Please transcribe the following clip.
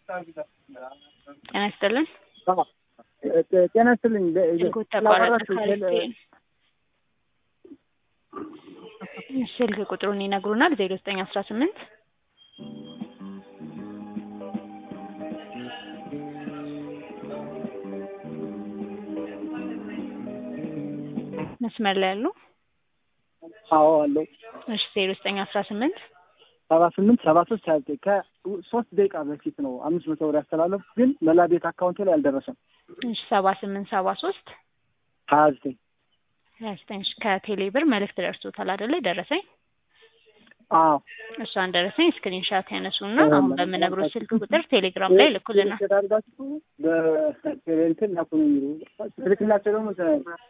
ጤና ይስጥልን። ጤና ይስጥልኝ። ስልኩ ተቋረጠ። ስልክ ቁጥሩን ይነግሩናል። ዜሮ ዘጠኝ አስራ ስምንት መስመር ላይ ያሉ አዎ አለው። እሺ ዜሮ ዘጠኝ አስራ ስምንት ሰባ ስምንት ሰባ ሶስት ሀያ ዘጠኝ ከሶስት ደቂቃ በፊት ነው አምስት መቶ ብር ያስተላለፉ፣ ግን መላ ቤት አካውንቴ ላይ አልደረሰም። እሺ ሰባ ስምንት ሰባ ሶስት ሀያ ዘጠኝ ሀያ ዘጠኝ እሺ ከቴሌ ብር መልእክት ደርሶታል አይደለ? ደረሰኝ አዎ እሷን ደረሰኝ ስክሪንሻት ያነሱና አሁን በምነግሮት ስልክ ቁጥር ቴሌግራም ላይ ልኩልናል። አድርጋችሁ በእንትን ላኩ ነው የሚሉ ስልክላቸው ደግሞ